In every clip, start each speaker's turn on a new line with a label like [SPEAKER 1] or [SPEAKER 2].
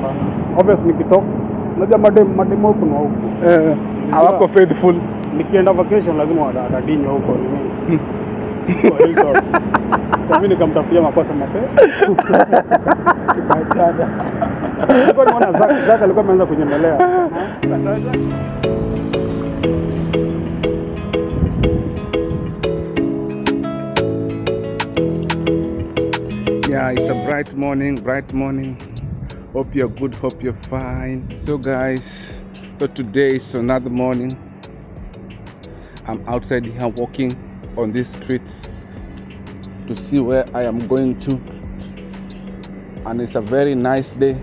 [SPEAKER 1] hapana. Obvious nikitoka, unajua madem madem huku na huku.
[SPEAKER 2] Eh, hawako faithful.
[SPEAKER 1] Nikienda vacation lazima watadinywa huko nini. Kwa Hilltop. Sasa mimi nikamtafutia makosa mape. Tukaachana. Nilikuwa naona Zaka Zaka alikuwa ameanza kunyemelea.
[SPEAKER 2] Yeah, it's a bright morning, bright morning. Hope you're good, hope you're fine. So, guys, so today is another morning. I'm outside here walking on these streets to see where I am going to, and it's a very nice day.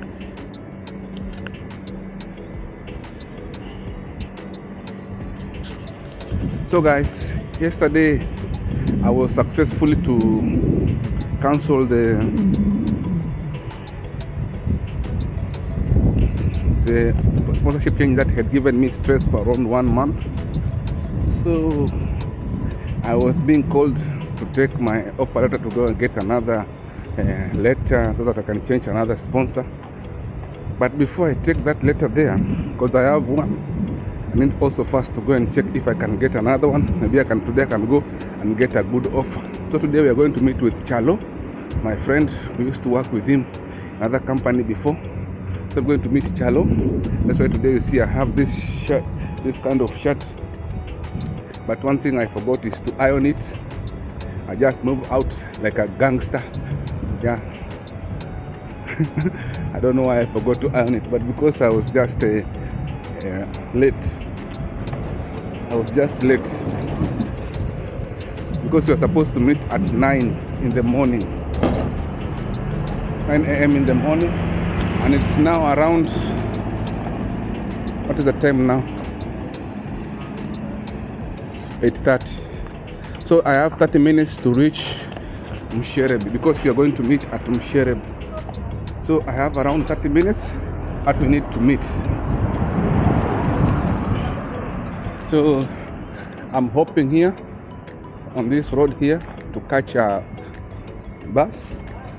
[SPEAKER 2] So, guys, yesterday I was successfully to cancel the the sponsorship change that had given me stress for around one month. So I was being called to take my offer letter to go and get another uh, letter so that I can change another sponsor. But before I take that letter there, because I have one, I need also first to go and check if I can get another one. Maybe I can today I can go and get a good offer. So today we are going to meet with Chalo, my friend. We used to work with him in another company before. So I'm going to meet Chalo. That's why today you see I have this shirt, this kind of shirt. But one thing I forgot is to iron it. I just move out like a gangster. Yeah. I don't know why I forgot to iron it, but because I was just uh, uh, late. I was just late because we were supposed to meet at 9 in the morning 9 a.m. in the morning and it's now around what is the time now 8.30 so I have 30 minutes to reach Mshereb because we are going to meet at Mshereb so I have around 30 minutes that we need to meet so I'm hoping here on this road here to catch a bus.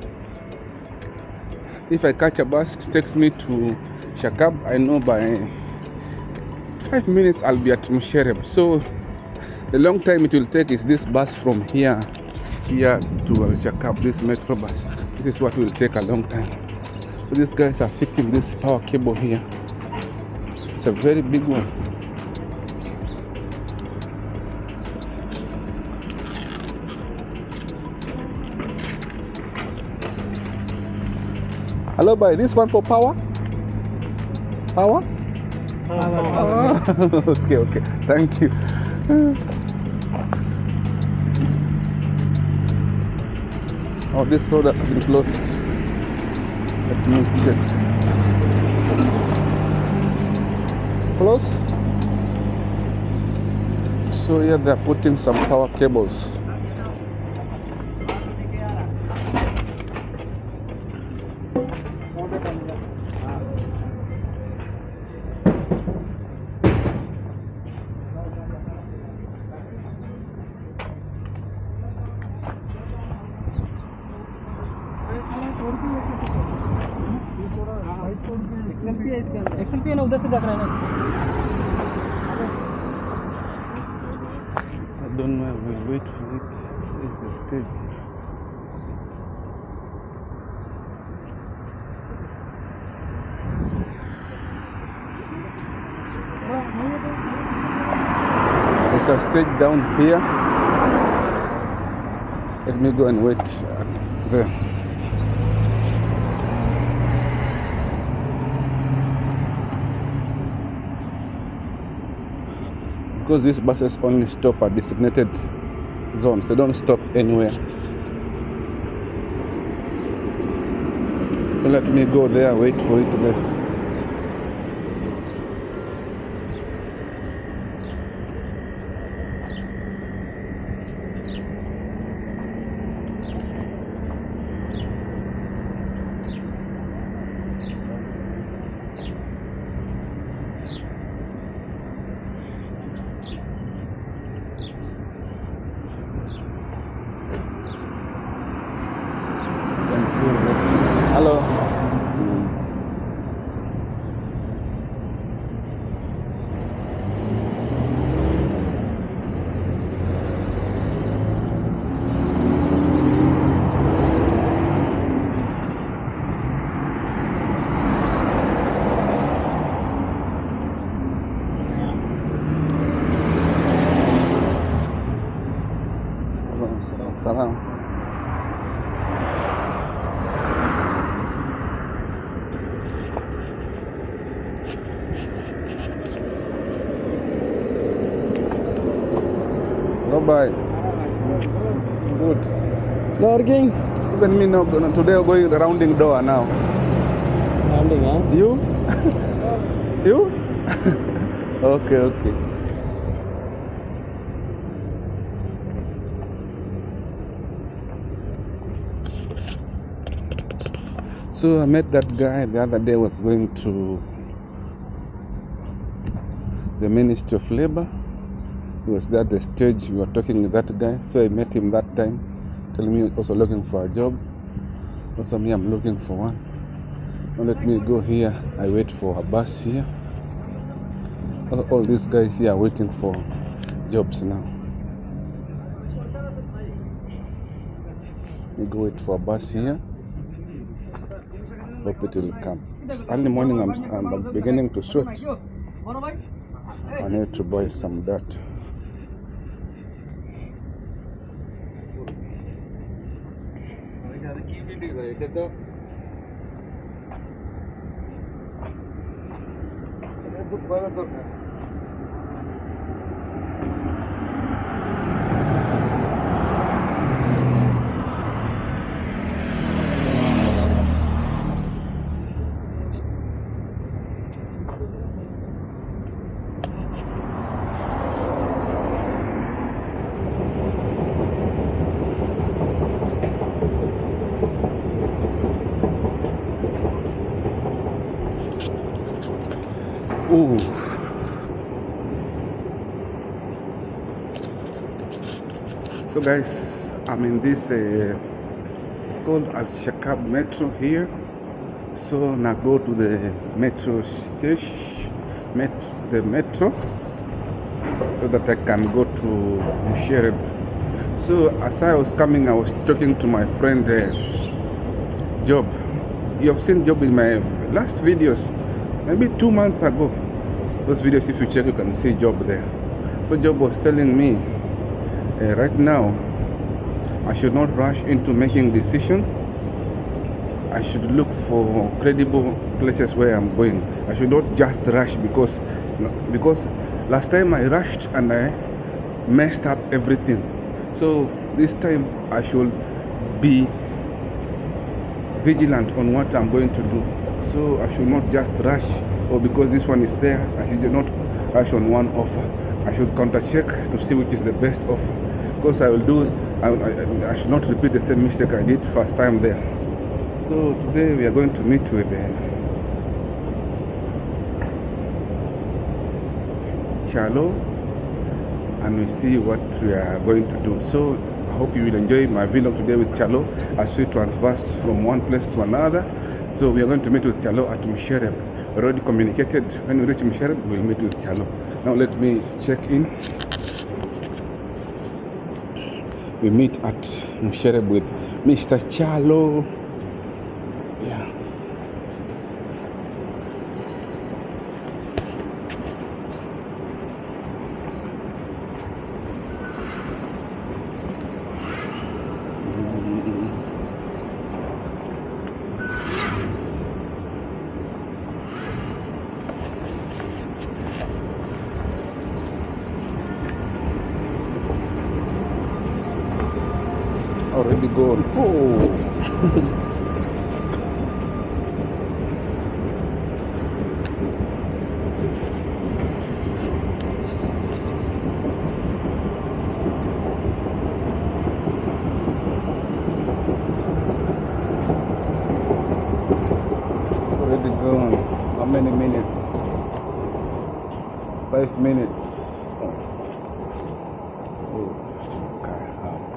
[SPEAKER 2] If I catch a bus, it takes me to Shakab. I know by five minutes I'll be at Mushereb. So the long time it will take is this bus from here here to Shakab, this metro bus. This is what will take a long time. So these guys are fixing this power cable here. It's a very big one. Hello, boy. This one for power? Power? Ah, okay, okay. Thank you. Oh, this road has been closed. Let me check. Close. So here they're putting some power cables.
[SPEAKER 3] एक्सएमपी है ना उधर से देख रहे हैं ना
[SPEAKER 2] I don't know. We'll wait for it. It's the stage. There's a stage down here. Let me go and wait uh, there. because these buses only stop at designated zones they don't stop anywhere so let me go there wait for it there Hello. bye. Good.
[SPEAKER 3] Working.
[SPEAKER 2] Even me now, today I'm going rounding door now.
[SPEAKER 3] Landing, huh?
[SPEAKER 2] You? you? okay, okay. So I met that guy the other day was going to the Ministry of Labor. He was there at the stage we were talking with that guy. So I met him that time, telling me also looking for a job. Also me I'm looking for one. Now let me go here. I wait for a bus here. All, all these guys here are waiting for jobs now. We go wait for a bus here. Hope it will come. Early morning I'm, I'm beginning to sweat. I need to buy some dirt. Ooh. So guys, I'm in this uh, it's called Al Shakab Metro here. So now go to the metro station, met the metro, so that I can go to Mushereb. So as I was coming, I was talking to my friend uh, Job. You have seen Job in my last videos, maybe two months ago. Those videos, if you check, you can see Job there. So Job was telling me, uh, right now, I should not rush into making decision. I should look for credible places where I'm going. I should not just rush because because last time I rushed and I messed up everything. So this time I should be vigilant on what I'm going to do. So I should not just rush, or because this one is there, I should not rush on one offer. I should counter check to see which is the best offer. Because I will do, I, I, I should not repeat the same mistake I did first time there. So today we are going to meet with uh, Chalo and we see what we are going to do. So I hope you will enjoy my vlog today with Chalo as we transverse from one place to another. So we are going to meet with Chalo at Mushereb. We already communicated when we reach Mushereb, we'll meet with Chalo. Now let me check in. We meet at Mushereb with Mr. Chalo. Yeah. already gone. Oh. already gone. How many minutes? Five minutes. Oh. Oh. Okay.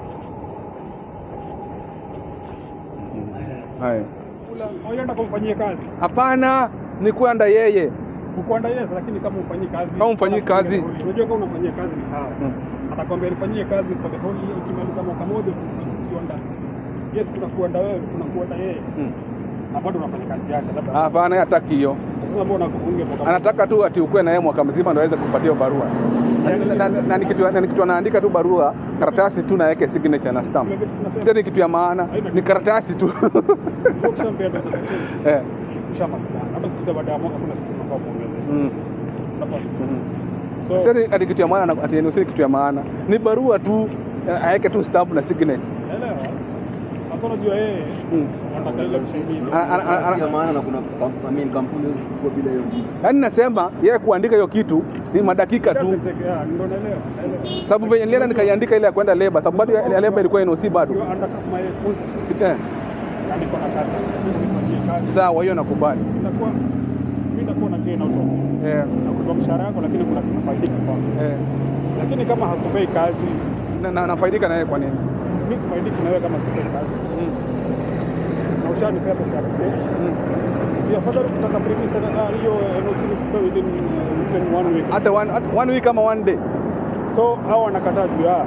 [SPEAKER 2] Hai.
[SPEAKER 1] Unaenda kumfanyia kazi
[SPEAKER 2] Hapana, ni kwenda yeye.
[SPEAKER 1] ukwanda yes, lakini kama ufanyii kazi
[SPEAKER 2] Kama hufanyii kazi.
[SPEAKER 1] unajua kama unafanyia kazi ni sawa
[SPEAKER 2] Mm.
[SPEAKER 1] atakwambia nifanyie kazi for the whole year, ukimaliza mwaka moja ukienda yes, tunakuenda wewe tunakuenda yeye
[SPEAKER 2] Mm.
[SPEAKER 1] na bado unafanya kazi yake, labda
[SPEAKER 2] Hapana, yeye hataki hiyo.
[SPEAKER 1] sasa mbona akufunge mwaka moja?
[SPEAKER 2] Anataka tu ati ukue na yeye mwaka mzima ndio aweze kupatia hiyo barua. Na- na- na- Na ni kitu na ni kitu anaandika tu barua, karatasi tu na yake signature na stamp.
[SPEAKER 1] Vile vitu tunasema,
[SPEAKER 2] Sio ni kitu ya maana, ni karatasi tu.
[SPEAKER 1] ukishampea pesa kuchini,
[SPEAKER 2] Eh.
[SPEAKER 1] ushamalizana. Hata ukija baada ya mwaka kuna kitu unafaa kuongezea.
[SPEAKER 2] Mm.
[SPEAKER 1] Unapata?
[SPEAKER 2] Mhm.
[SPEAKER 1] So
[SPEAKER 2] Sasa ati kitu ya maana na- ati NOC ni kitu ya maana. Ni barua tu eh, aweke tu stamp na signature.
[SPEAKER 1] elewa. Sasa unajua yeye
[SPEAKER 2] Mm.
[SPEAKER 1] anataka ile kusaidia.
[SPEAKER 2] Ana- ana- ana- ana-
[SPEAKER 3] ya maana na kuna kam- I mean, kampuni hizi kubwa bila hiyo kitu.
[SPEAKER 2] Yaani nasema yeye kuandika hiyo kitu ni madakika tu.
[SPEAKER 1] Doesn't take- yeah, ndio naelewa, naelewa.
[SPEAKER 2] Sababu venye nilienda nikaiandika ile ya kwenda leba, sababu bado ya ya leba ilikuwa NOC bado.
[SPEAKER 1] You under my responsibility.
[SPEAKER 2] Eh,
[SPEAKER 1] Na niko na kazi. Nifanyie kazi.
[SPEAKER 2] sawa, hiyo nakubali.
[SPEAKER 1] Itakuwa mimi nitakuwa na gain out of it.
[SPEAKER 2] Eh,
[SPEAKER 1] Nakupa mshahara wako lakini kuna kunafaidika kwako.
[SPEAKER 2] eh.
[SPEAKER 1] Lakini kama hakupei kazi,
[SPEAKER 2] Na, na, nafaidika na yeye kwa nini?
[SPEAKER 1] mimi sifaidiki na wewe kama sikupei kazi. Na ushanipea pesa ya kucheki.
[SPEAKER 2] Mm.
[SPEAKER 1] Si afadhali kutaka premise na ah, hiyo NOC nikupe within uh, within one week.
[SPEAKER 2] Hata one, hata one week ama one day.
[SPEAKER 1] So hao wanakataa juu ya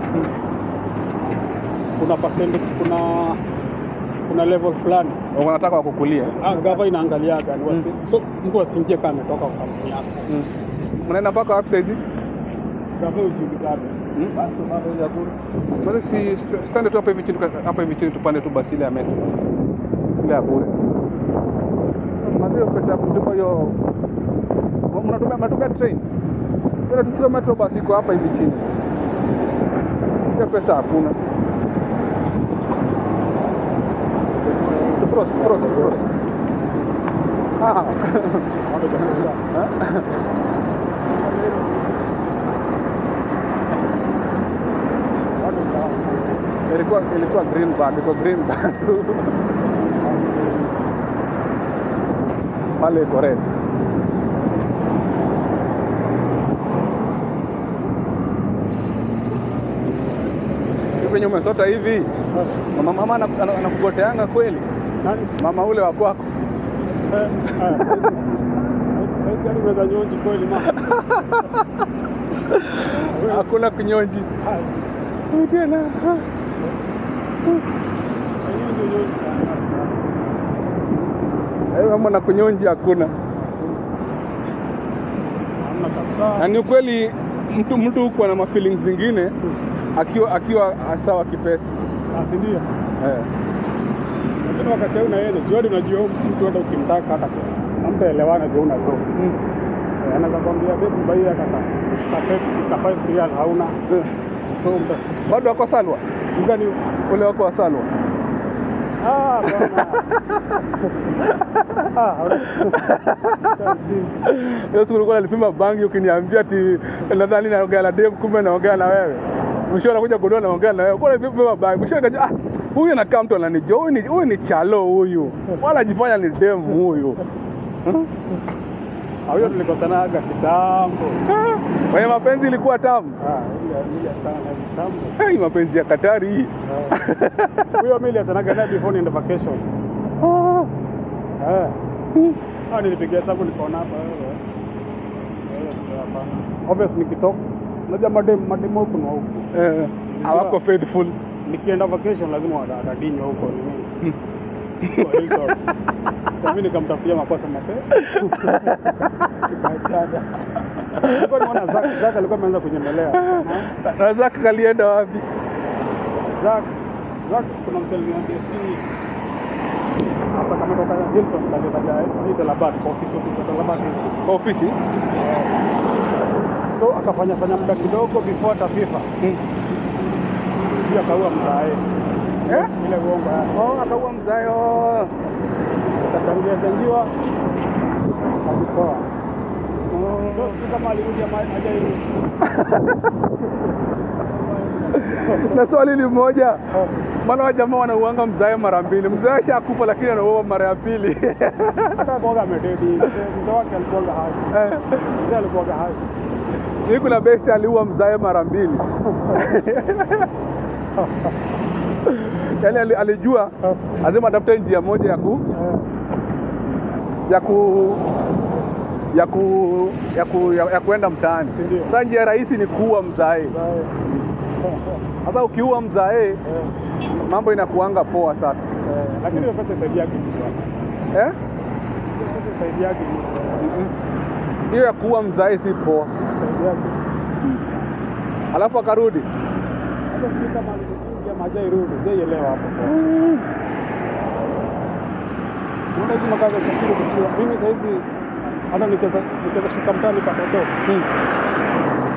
[SPEAKER 1] kuna percentage, kuna kuna level fulani
[SPEAKER 2] Wanataka wakukulia.
[SPEAKER 1] ah, gava inaangaliaga ni wasi, so mtu asiingie kama ametoka kwa kampuni yako.
[SPEAKER 2] Mm. Mnaenda mpaka wapi saizi?
[SPEAKER 1] Gava ujiulizaje?
[SPEAKER 2] Mm.
[SPEAKER 3] Basi bado ya bure.
[SPEAKER 2] Basi si st- stande tu hapa hivi chini tuka- hapa hivi chini tupande tu basi ile ya metro. Ile ya bure. Mazio pesa ya kutupa hiyo mnatumia mnatumia train. Bila tuchukue metro basi iko hapa hivi chini. Hiyo pesa hakuna. Cross, cross, cross. Ah.
[SPEAKER 1] Watu wanakuja. Watu sawa.
[SPEAKER 2] ilikuwa ilikuwa greenback, iko greenback. Pale iko red. Hivi venye umesota hivi, mama mama ana- ana- anakugoteanga kweli,
[SPEAKER 1] Nani?
[SPEAKER 2] mama ule wa kwako.
[SPEAKER 1] Eh, eh, saizi gani unaweza nyonji kweli mama?
[SPEAKER 2] Hakuna kunyonji
[SPEAKER 1] Ah,
[SPEAKER 2] tena.
[SPEAKER 1] hiyo ndio nyonji.
[SPEAKER 2] Eh, Mama na kunyonji hakuna.
[SPEAKER 1] Hamna kabisa.
[SPEAKER 2] Na ni ukweli mtu mtu huko ana mafeelings zingine akiwa akiwa sawa kipesa.
[SPEAKER 1] Ah, si ndio?
[SPEAKER 2] Eh.
[SPEAKER 1] Lakini wakati huu na yeye jioni unajua huyu mtu hata ukimtaka hata hamtaelewana juu una do.
[SPEAKER 2] Mm.
[SPEAKER 1] Eh, Anaweza kwambia babe mbai hata ka ka Pepsi ka 5 real hauna.
[SPEAKER 2] Eh.
[SPEAKER 1] So mta
[SPEAKER 2] Bado wako Salwa,
[SPEAKER 1] mgani
[SPEAKER 2] ule wako wa Salwa.
[SPEAKER 1] ah bwana. ah, hauna.
[SPEAKER 2] Hiyo siku ulikuwa nalipima bangi ukiniambia ati nadhani naongea na dem, kumbe naongea na wewe. Mwisho anakuja kudua naongea na wewe. Kwa nini nalipima bangi? Mwisho nikaja ah, huyu anakaa mtu ananijua, huyu ni huyu ni chalo huyu. Wala ajifanya ni dem huyu. Hmm?
[SPEAKER 1] Ah, huyo tulikosanaga kitambo.
[SPEAKER 2] Kwenye mapenzi ilikuwa tamu.
[SPEAKER 1] Ah, ile ile sana na kitambo.
[SPEAKER 2] Hey, mapenzi ya Katari hii.
[SPEAKER 1] Ah. Huyo mimi niliachanaga naye before niende vacation.
[SPEAKER 2] Ah.
[SPEAKER 1] Eh. Ah, nilipigia hesabu nikaona hapa wewe. Wewe ndio hapana. Obvious nikitoka. Unajua madem madem huko na huko.
[SPEAKER 2] Eh, hawako faithful.
[SPEAKER 1] Nikienda vacation lazima wadadinywa huko nini. Kwa Hilton. Sasa mimi nikamtafutia makosa mapema. Tukaachana. Nilikuwa nimeona Zak Zak alikuwa ameanza kunyemelea.
[SPEAKER 2] Na Zaka kalienda wapi?
[SPEAKER 1] Zak Zak kuna msali niambia si hapa kama toka Hilton ndio kaja hii Talabad kwa ofisi ofisi ya Talabad hizo.
[SPEAKER 2] Kwa ofisi?
[SPEAKER 1] So akafanya fanya muda kidogo before hata FIFA.
[SPEAKER 2] Mm.
[SPEAKER 1] Pia akaua mzae.
[SPEAKER 2] Eh?
[SPEAKER 1] Ile uongo ya.
[SPEAKER 2] Oh, akaua mzayo.
[SPEAKER 1] Akachangia changiwa. Akitoa. So si kama alirudi ama hajairudi.
[SPEAKER 2] na swali ni moja, maana wa jamaa wanauanga mzae mara mbili. Mzae ashakufa lakini anauoa mara ya pili.
[SPEAKER 1] Hata kuoga amededi. Mzee mzee wake alikuwa hai.
[SPEAKER 2] Eh,
[SPEAKER 1] Mzee alikuwa hai.
[SPEAKER 2] Hii kuna best aliua mzae mara mbili. Yaani ali- alijua lazima atafute njia moja ya ku ya ku ya ku ya ku ya, ya kuenda mtaani.
[SPEAKER 1] Ndio.
[SPEAKER 2] Sasa njia rahisi ni kuua mzae.
[SPEAKER 1] Mzae.
[SPEAKER 2] Sasa ukiua mzae
[SPEAKER 1] Eh,
[SPEAKER 2] mambo inakuanga poa sasa.
[SPEAKER 1] eh, Lakini hiyo pesa isaidiagi mtu bwana.
[SPEAKER 2] Eh?
[SPEAKER 1] Hiyo pesa isaidiagi mtu.
[SPEAKER 2] Hiyo ya kuua mzae si poa.
[SPEAKER 1] Isaidiagi.
[SPEAKER 2] Alafu akarudi.
[SPEAKER 1] Hata sijui kama alikuja ama hajairudi. Sijaielewa hapo. Unaona hizi makazi ya security kusikia. Mimi saa hizi hata nikiweza nikiweza shuka mtaani patoto.
[SPEAKER 2] Mm.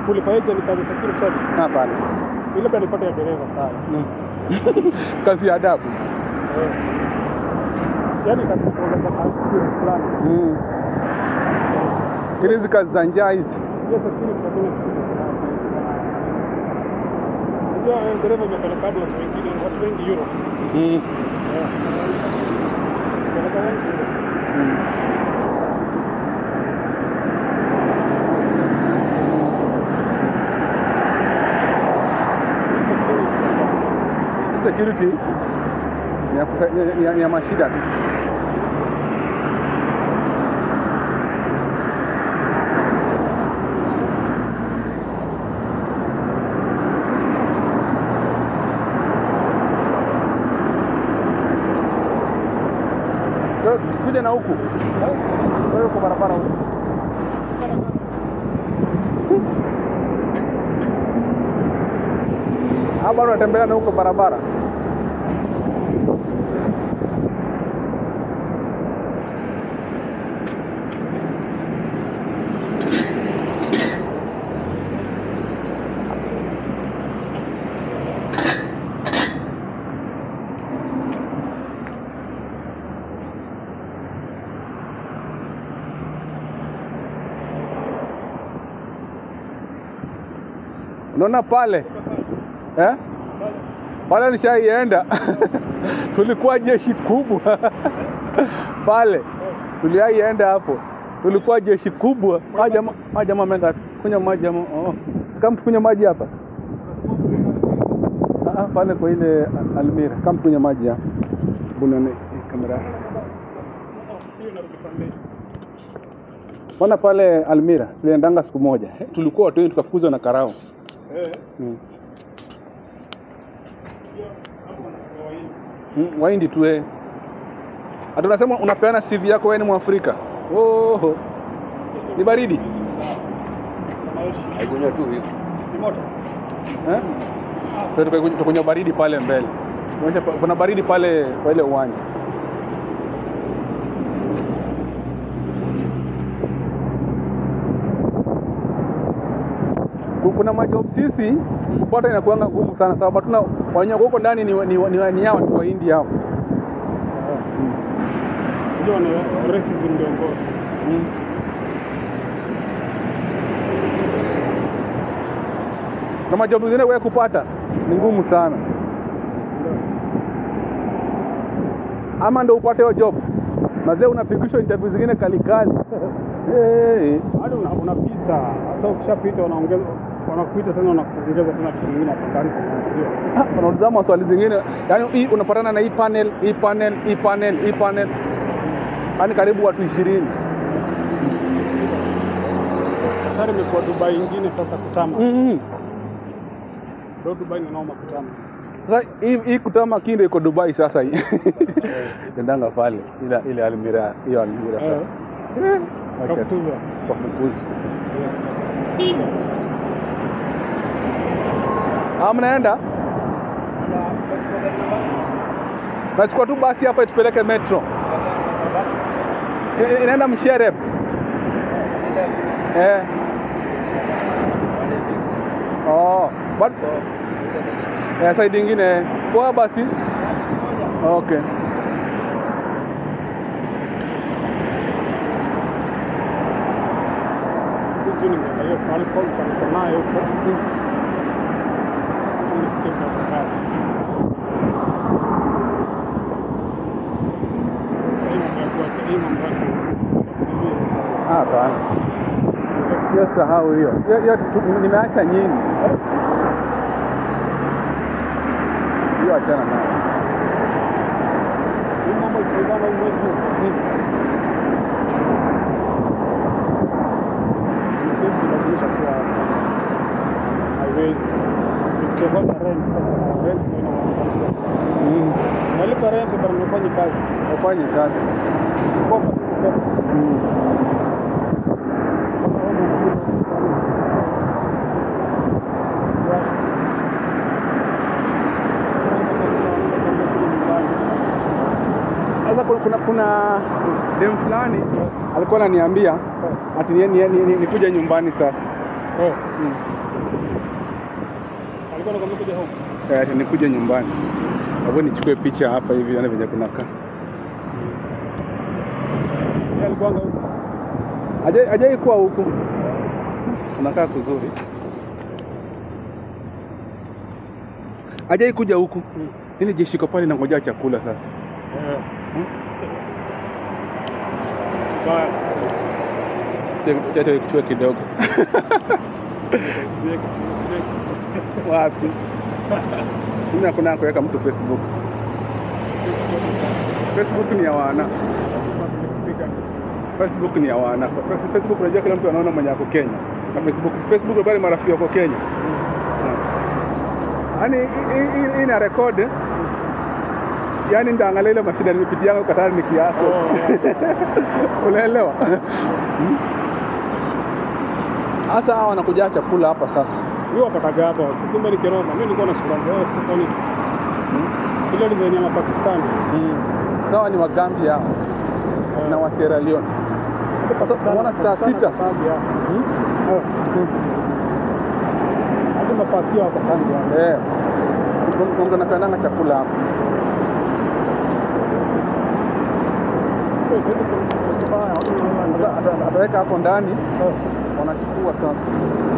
[SPEAKER 1] kulipa agent kazi ya security service.
[SPEAKER 2] Hapana.
[SPEAKER 1] Ile pia nipate ya dereva sawa.
[SPEAKER 2] Kazi ya adabu.
[SPEAKER 1] Eh. Yaani katika kuongeza experience fulani.
[SPEAKER 2] Mm. Ili hizi kazi za njaa hizi.
[SPEAKER 1] Hiyo security hakuna experience nayo. Unajua eh, dereva imepeleka hadi watu wengine, watu wengi Europe.
[SPEAKER 2] Mm.
[SPEAKER 1] Eh. Imepeleka wengi Europe.
[SPEAKER 2] Mm. Hii Security ni ya, kusa- ni- ni ya, ni ya mashida tu. So, Tusikuje na huku wewe uko barabara huku. Ah, bado unatembea na huko barabara. Unaona pale eh? Pale nishaienda tulikuwa jeshi kubwa pale, tuliaienda hapo, tulikuwa jeshi kubwa. Ah, jamaa ah, jamaa ameenda kunywa maji ama oh. Kama tukunywa maji hapa ah, ah, pale kwa ile ah, Almira, kama tukunywa maji hapa bunane kamera
[SPEAKER 1] Hiyo inarudi pande.
[SPEAKER 2] Bwana pale Almira tuliendanga siku moja eh, tulikuwa watu wengi tukafukuzwa na karao
[SPEAKER 1] Eh.
[SPEAKER 2] mm.
[SPEAKER 1] Hiyo hapo na hii.
[SPEAKER 2] Mm, Wahindi tu eh. Ati unasema unapeana CV yako wewe ni Mwafrika. Oh. Ni baridi.
[SPEAKER 3] Haikunywa tu hivi.
[SPEAKER 1] Ni moto.
[SPEAKER 2] Eh? Sasa tukakunywa tukakunywa baridi pale mbele. Unaonyesha pa- kuna baridi pale kwa ile uwanja. Ku- Kuna majob sisi kupata inakuanga ngumu sana sababu hatuna wenyewe huko ndani ni ni, ni, ni yao ni Wahindi hao.
[SPEAKER 1] Unajua ni racism ndio ngozi.
[SPEAKER 2] Mm. Na majob zingine wewe kupata ni ngumu sana, ama ndo upate hiyo job mazee, unapigishwa interview zingine kalikali hey.
[SPEAKER 1] Hadi una- unapita. Sasa ukishapita wanaongeza wanakuita tena wanakuongeza tena kitu kingine hapo karibu. Ndio.
[SPEAKER 2] Unauliza maswali zingine, yani hii unapatana na hii panel, hii panel, hii panel, hii panel, yani karibu watu ishirini.
[SPEAKER 1] Sasa imekuwa Dubai ingine sasa kutama.
[SPEAKER 2] mm
[SPEAKER 1] Ndio Dubai ni noma kutama.
[SPEAKER 2] Sasa hii hii kutama kinde iko Dubai sasa hii. Endanga pale ile ile Almira, hiyo Almira
[SPEAKER 1] Eh.
[SPEAKER 2] sasa. Eh, wacha tu.
[SPEAKER 1] Kakutuza.
[SPEAKER 2] Wafukuzi. Ah, mnaenda? Nachukua tu basi hapa itupeleke metro. I- Inaenda Mshereb. Eh. Oh, but eh, side ingine poa basi. Okay.
[SPEAKER 1] Hiyo ni ndio hiyo alcohol kwa nayo huko. Nisikie kwa kazi. Sasa hivi nimekuwa hii mambo yake.
[SPEAKER 2] Ah, hapana. Hiyo sahau hiyo. Hiyo- hiyo tu- nimeacha nyingi. Hiyo achana nayo.
[SPEAKER 1] Hii mambo itaibana huu mwezi huu. Sisi lazimisha kuwa haiwezi. Tukiongoza rent sasa rent ndio inaanza.
[SPEAKER 2] Mm.
[SPEAKER 1] Nalipa rent bado nafanya kazi.
[SPEAKER 2] Wafanye kazi.
[SPEAKER 1] Kopa tu kopa.
[SPEAKER 2] Mm. Sasa kuna, kuna, kuna dem fulani alikuwa ananiambia ati ni, ni, ni, ni, nikuja nyumbani sasa.
[SPEAKER 1] Eh,
[SPEAKER 2] Mm.
[SPEAKER 1] alikuwa anakwambia kuja home.
[SPEAKER 2] Eh, nikuje nyumbani. Hapo nichukue picha hapa hivi yani venye kunakaa.
[SPEAKER 1] Yeye alikuwa anga huko.
[SPEAKER 2] Hajai hajai kuwa huku. Unakaa kuzuri. Hajai kuja huku.
[SPEAKER 1] Mm.
[SPEAKER 2] Ili jeshi iko pale nangojea chakula sasa.
[SPEAKER 1] Eh.
[SPEAKER 2] Hmm?
[SPEAKER 1] Baya sana.
[SPEAKER 2] Cha- cha- Kichua kidogo.
[SPEAKER 1] Usiweke, usiweke, usiweke.
[SPEAKER 2] Wapi? Mimi hakuna kuweka mtu Facebook. Facebook ni ya wana. Facebook ni ya wana. Facebook unajua kila mtu anaona mwenye ako Kenya. Na Facebook Facebook bali marafiki wako Kenya. Yaani hii- hii- hii ina record. Yaani ndaangalia ile mashida nimepitia yangu Katari ni kiasi.
[SPEAKER 1] Oh, yeah.
[SPEAKER 2] Unaelewa? Sasa hawa wanakuja chakula hapa sasa.
[SPEAKER 1] Huyo wapataga hapa wasi. Kumbe ni Kiroma. Mimi nilikuwa na sura mbaya sokoni. Ile design ya Mapakistani.
[SPEAKER 2] Sawa ni Wagambia hao na wa Sierra Leone. Sasa unaona saa sita
[SPEAKER 1] hadi mapakio hapa sana
[SPEAKER 2] eh, mtu anapendanga chakula hapa. Sasa ata- ataweka hapo ndani, wanachukua sasa.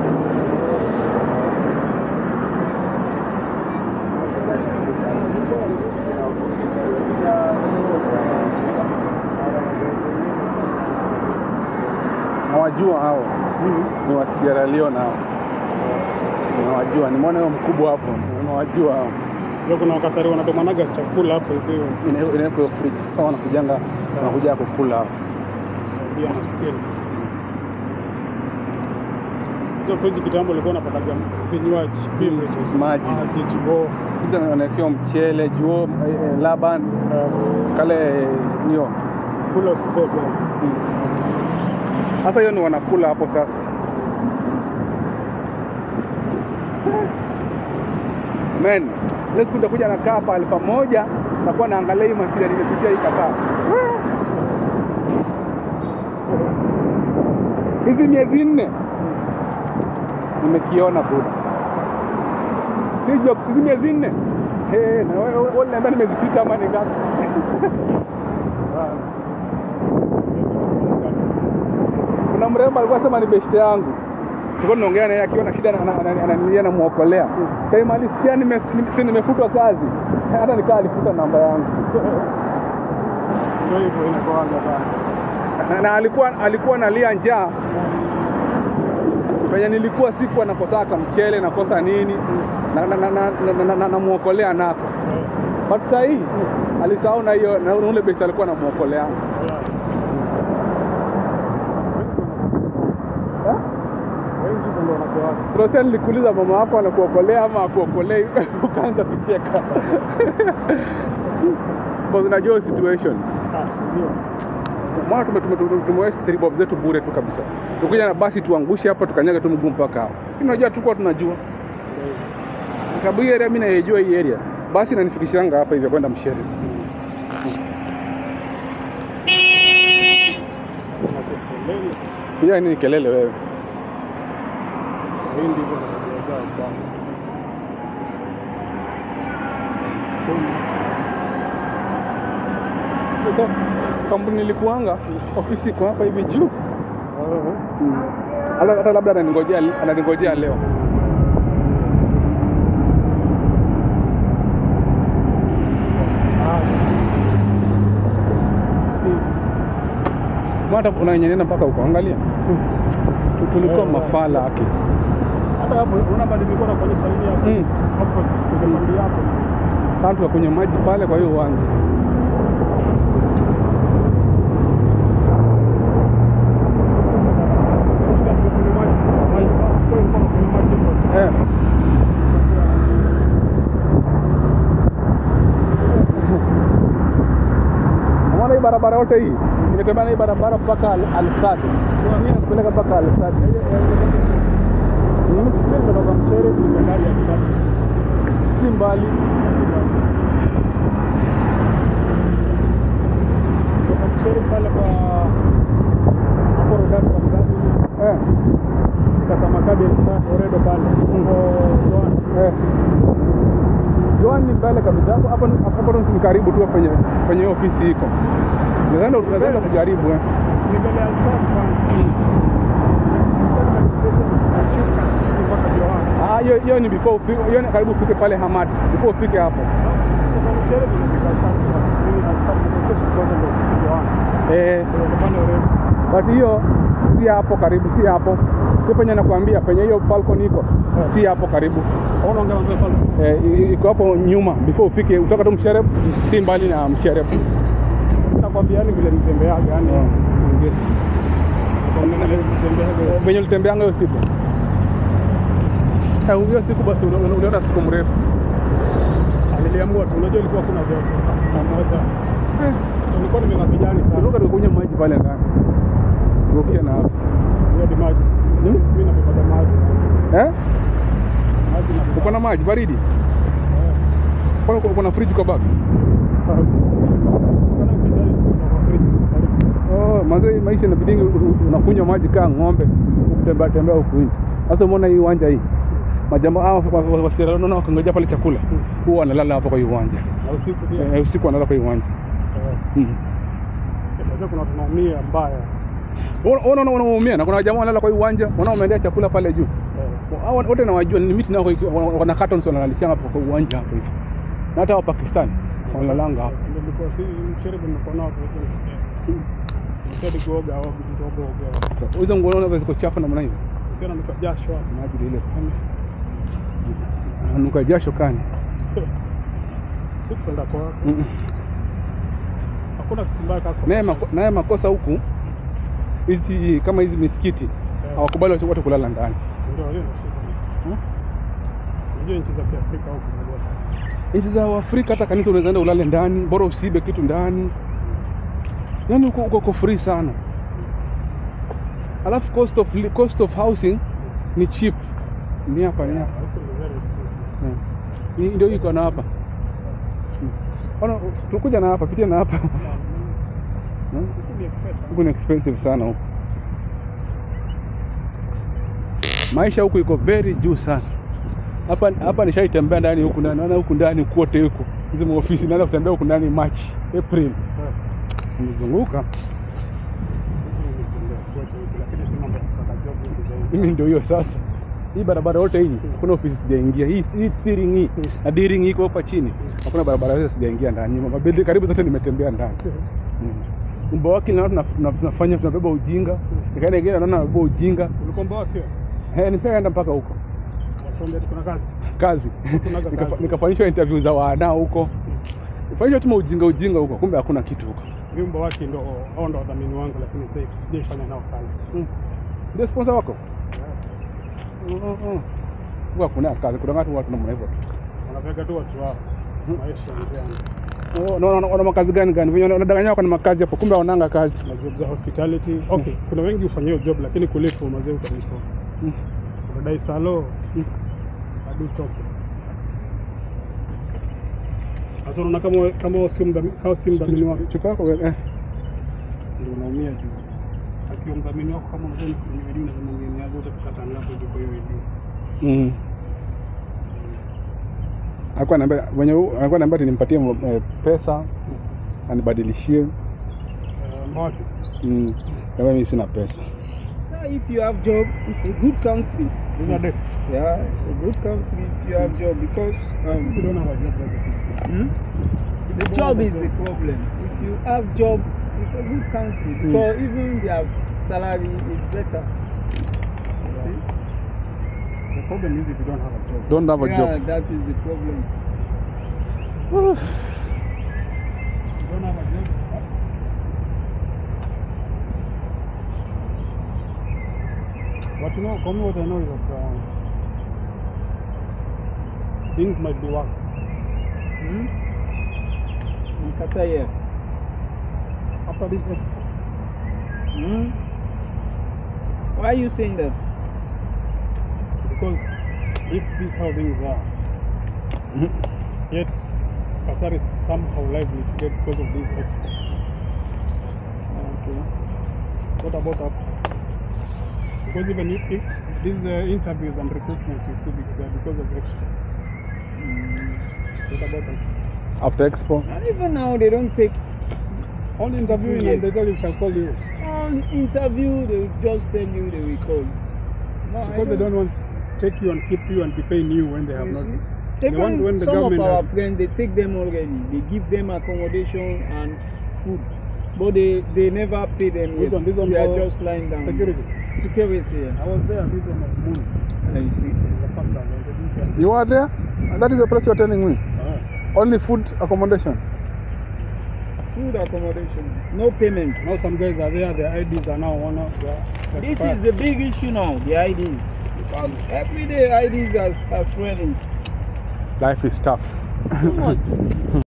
[SPEAKER 2] Nawajua hao ni wa Sierra Leone hao, nawajua. Nimeona huyo mkubwa hapo, nawajua hao.
[SPEAKER 1] Ndio kuna wakatari wanatomanaga chakula hapo hivi
[SPEAKER 2] Ina- inawekwa hiyo fridge. Sasa wanakujanga wanakuja kukula hapo.
[SPEAKER 1] Saudia na skill. Hizo friji kitambo ilikuwa napataga vinywaji, beverages,
[SPEAKER 2] Maji.
[SPEAKER 1] maji, chubo,
[SPEAKER 2] Hizo wanawekewa mchele, juo, eh, eh, laban, kale nio.
[SPEAKER 1] kula usibebe.
[SPEAKER 2] Sasa hiyo ni wanakula hapo sasa. Men, ile siku nitakuja nakaa pahali pamoja nakuwa naangalia hii mashida nimepitia hii kakaa. Hizi miezi nne nimekiona buda. Si jokes, hizi miezi nne. Hey, na wewe wewe unaniambia ni miezi sita ama ni ngapi? Kuna mrembo alikuwa sema ni beshte yangu, tulikuwa tunaongea naye akiwa na shida, ananilia namuokolea. Kaima alisikia nime- nime- si nimefutwa kazi, hata nikaa alifuta namba yangu
[SPEAKER 1] Sio hivyo inakuwaga bana.
[SPEAKER 2] na, na alikuwa alikuwa nalia njaa penye nilikuwa sikuwa nakosa kamchele nakosa nini na, na, na, na, na, na, na, namuokolea nako but saa hii alisahau na hiyo na ule beshte alikuwa namuokolea Eh?
[SPEAKER 1] Wengi hivyo ndio wanakuwaga.
[SPEAKER 2] Rosia, nilikuuliza mama wako anakuokolea ama akuokolei, ukaanza kucheka because unajua situation.
[SPEAKER 1] Ah, ndio.
[SPEAKER 2] Mwana tume tume tume- tumewaste three bob zetu bure tu kabisa. Tukuja na basi tuangushe hapa tukanyaga tu mguu mpaka hapo. Lakini unajua tukuwa tunajua. Sababu hii area mimi naijua hii area. Basi inanifikishanga hapa hivi kwenda Mshere.
[SPEAKER 1] Kuna kelele.
[SPEAKER 2] Hiyo ni kelele wewe.
[SPEAKER 1] Hii ndizo tabia zao bana.
[SPEAKER 2] Sasa kampuni nilikuanga ofisi iko hapa hivi juu. Hata hata labda ananingojea ananingojea leo.
[SPEAKER 1] Ah. Si.
[SPEAKER 2] Hata unanyenena mpaka huko angalia. Tu- Tulikuwa
[SPEAKER 1] Eh,
[SPEAKER 2] mafala haki.
[SPEAKER 1] Hata hapo unaona bado nilikuwa nakuonyesha nini hapo?
[SPEAKER 2] Mm.
[SPEAKER 1] Opposite kwenye pande yako.
[SPEAKER 2] Kama tukakunywa maji pale kwa hiyo uwanja. Eh. Unaona hii barabara yote hii imetembea na hii barabara mpaka Al- Al-Sadd. Kwa nini nakupeleka mpaka Al-Sadd? Si mbali. Eh.
[SPEAKER 1] Kasama kadi Oredo pale. Huko Joan.
[SPEAKER 2] Eh. Joan ni mbele kabisa hapo hapo hapo ndo ni karibu tu penye penye hiyo ofisi iko. Nadhani unaweza kujaribu eh.
[SPEAKER 1] Ni mbele ya South Bank. Nashuka chini mpaka Joan.
[SPEAKER 2] Ah, hiyo hiyo ni before ufike, hiyo ni karibu ufike pale Hamad. Before ufike hapo.
[SPEAKER 1] Sasa ni sherehe zinafika South Bank. Mimi na South Bank station kwanza ndio Joan.
[SPEAKER 2] Eh,
[SPEAKER 1] Ndio pale Oredo.
[SPEAKER 2] but hiyo si hapo karibu, si hapo. Sio penye nakwambia penye hiyo Falcon iko. Si hapo karibu.
[SPEAKER 1] Hauna ongea mambo pale.
[SPEAKER 2] Eh, i- iko hapo nyuma before ufike utoka tu Mshereb, si mbali na Mshereb.
[SPEAKER 1] Nakwambia yani vile nitembeaga yani. Nakwambia vile nitembeaga.
[SPEAKER 2] Venye ulitembeanga hiyo siku. Eh, hiyo siku basi uli- uli- uliona siku mrefu.
[SPEAKER 1] Niliamua tu, unajua ilikuwa kuna joto saa moja. So nilikuwa nimekaa kijani sana.
[SPEAKER 2] Turuka tukunywa maji pale ndani. Rukia na hapo.
[SPEAKER 1] Hiyo ni maji. Mimi napata maji.
[SPEAKER 2] Eh?
[SPEAKER 1] Maji na
[SPEAKER 2] Uko na maji baridi? Kwani uko- uko na fridge kwa bag? Oh, mazee maisha inabidi unakunywa maji kaa ng'ombe kutembea tembea huku nje. Sasa umeona hii uwanja hii. Majamba hao wasira naona wakangoja pale chakula. Huwa wanalala hapo kwa hii uwanja.
[SPEAKER 1] Na usiku pia.
[SPEAKER 2] Eh, usiku wanalala kwa hii uwanja.
[SPEAKER 1] Eh,
[SPEAKER 2] Mm.
[SPEAKER 1] Sasa kuna tunaumia mbaya.
[SPEAKER 2] Unaona unaona unaumia na kuna jamaa wanalala kwa hii uwanja, wanaona wameendea chakula pale juu.
[SPEAKER 1] Eh,
[SPEAKER 2] Hao wote nawajua ni miti nao wana cartons wanalalisha hapo kwa uwanja hapo hivi. Na hata wa Pakistan wanalalanga hapo.
[SPEAKER 1] Ndio nilikuwa si mchere nimekuwa nao kwa hiyo nisikia. Nisadi kuoga au kidogo oga.
[SPEAKER 2] Hizo nguo unaona ziko chafu namna hiyo.
[SPEAKER 1] Usiana nika jasho hapo.
[SPEAKER 2] Maji ile pale. Anuka jasho kani.
[SPEAKER 1] Sikwenda kwa
[SPEAKER 2] Mm.
[SPEAKER 1] hakuna kitu mbaya kaka.
[SPEAKER 2] Naye mako- naye makosa huku hizi kama hizi misikiti hawakubali watu watu kulala ndani.
[SPEAKER 1] Si ndio hiyo ndio shida.
[SPEAKER 2] Hmm?
[SPEAKER 1] Unajua nchi za Kiafrika huko ndio.
[SPEAKER 2] Nchi za Afrika hata kanisa unaweza enda ulale ndani, bora usibe kitu ndani. Yaani uko uko uko free sana. Alafu cost of li- cost of housing ni cheap. Ni hapa ni hapa.
[SPEAKER 1] Huko ni very expensive.
[SPEAKER 2] Hmm. Ni ndio iko na hapa. Hmm. Ona tunakuja na hapa, pitia na hapa. Hmm?
[SPEAKER 1] Huko ni expensive.
[SPEAKER 2] Huku ni expensive sana huku. Maisha huku iko very juu sana. Hapa hapa nishaitembea ndani huku ndani, naona huku ndani kote huku. Hizi maofisi naanza kutembea huku ndani March, April.
[SPEAKER 1] Eh.
[SPEAKER 2] Nimezunguka.
[SPEAKER 1] Huko ni mitembea kote huko, lakini si mambo ya kusaka job huko zaidi.
[SPEAKER 2] Mimi ndio hiyo sasa. Hii barabara yote hii hakuna ofisi sijaingia. Hii hii searing hii na deering iko hapa chini. Hakuna barabara yote sijaingia ndani. Mabuilding karibu zote nimetembea ndani. Mm. Umbo wake na tuna- tuna- tunafanya tunabeba ujinga. Nikaenda ingine naona nabeba ujinga.
[SPEAKER 1] Ulikomba wapi?
[SPEAKER 2] Eh, nikaenda mpaka huko.
[SPEAKER 1] Wakwambia kuna kazi.
[SPEAKER 2] kazi
[SPEAKER 1] Kunaga
[SPEAKER 2] Nikafa-
[SPEAKER 1] kazi.
[SPEAKER 2] nikafanyishwa interview za wanao huko fanyishwa tu ujinga ujinga huko kumbe hakuna kitu huko
[SPEAKER 1] Vyumba wake ndo hao ndo wadhamini wangu, lakini sijai- sijaifanya nao kazi.
[SPEAKER 2] ndio sponsor wako huko hakuna kazi kuna watu watu namna hivyo tu
[SPEAKER 1] Wanapeka tu watu wao. Maisha mzee.
[SPEAKER 2] Oh, na- na- wana makazi gani gani venye wanadanganya wako na makazi hapo kumbe wananga kazi
[SPEAKER 1] Na job za hospitality. Okay, kuna wengi hufanya hiyo job lakini kulipo mazee utalipo.
[SPEAKER 2] Mm.
[SPEAKER 1] Unadai salo. Hadi utoke. Sasa unaona kama we- kama wewe sio mdhamini, kama si mdhamini wako
[SPEAKER 2] chupa yako eh
[SPEAKER 1] ndio unaumia juu. Akiwa mdhamini wako kama unajua ni juu na kama ngine yako utakata ngapi ndio kwa hiyo hiyo.
[SPEAKER 2] mm. alikuwa ananiambia wenye alikuwa ananiambia ati nimpatie eh, pesa anibadilishie
[SPEAKER 1] Eh, Mbaki.
[SPEAKER 2] mm. Kama mimi sina pesa
[SPEAKER 4] So if you have job, it's a good country.
[SPEAKER 1] These are debts.
[SPEAKER 4] Yeah, it's a good country if you have job because
[SPEAKER 1] People
[SPEAKER 4] um,
[SPEAKER 1] don't have a job like that.
[SPEAKER 4] hmm? the job is the problem. If you have job, it's a good country because even their salary is better.
[SPEAKER 1] See? The problem is if you don't have a job.
[SPEAKER 2] don't have a
[SPEAKER 4] yeah,
[SPEAKER 2] job
[SPEAKER 4] that is the problem.
[SPEAKER 1] You don't have a job. But you know, for me, what I know is that um, things might be worse.
[SPEAKER 4] Hmm? In Qatar, yeah.
[SPEAKER 1] After this expo,
[SPEAKER 4] Hmm? Why are you saying that?
[SPEAKER 1] because if this is how things are,
[SPEAKER 2] Mhm.
[SPEAKER 1] yet Qatar is somehow likely to get because of this expo.
[SPEAKER 4] Okay.
[SPEAKER 1] What about Africa? Because even if, if these uh, interviews and recruitments you see they are because of Expo. What about Expo?
[SPEAKER 2] After Expo,
[SPEAKER 4] And even now they don't take
[SPEAKER 1] Only interviewing and they tell you shall call you
[SPEAKER 4] on interview. They will just tell you they will call. No, I
[SPEAKER 1] because they don't want to take you and keep you and be paying you when they have
[SPEAKER 4] You
[SPEAKER 1] not.
[SPEAKER 4] see?
[SPEAKER 1] They
[SPEAKER 4] Even
[SPEAKER 1] want when the
[SPEAKER 4] some of
[SPEAKER 1] government
[SPEAKER 4] our
[SPEAKER 1] has-
[SPEAKER 4] friends, they take them already. They give them accommodation and food, but they they never pay them.
[SPEAKER 1] Which
[SPEAKER 4] yet.
[SPEAKER 1] one? This one
[SPEAKER 4] They are
[SPEAKER 1] for
[SPEAKER 4] just lying down.
[SPEAKER 1] Security.
[SPEAKER 4] Security. Yeah.
[SPEAKER 1] I was there. This one of Moon.
[SPEAKER 4] Ah, you see.
[SPEAKER 1] The fact that they didn't tell
[SPEAKER 2] you are there? That is the place you are telling me.
[SPEAKER 1] Ah.
[SPEAKER 2] Only food accommodation.
[SPEAKER 4] Food accommodation, no payment.
[SPEAKER 1] Now some guys are there. Their IDs are now one of their
[SPEAKER 4] This
[SPEAKER 1] expired.
[SPEAKER 4] is the big issue now, the IDs. Because every day IDs are, are spreading.
[SPEAKER 2] Life is tough.
[SPEAKER 4] Too much.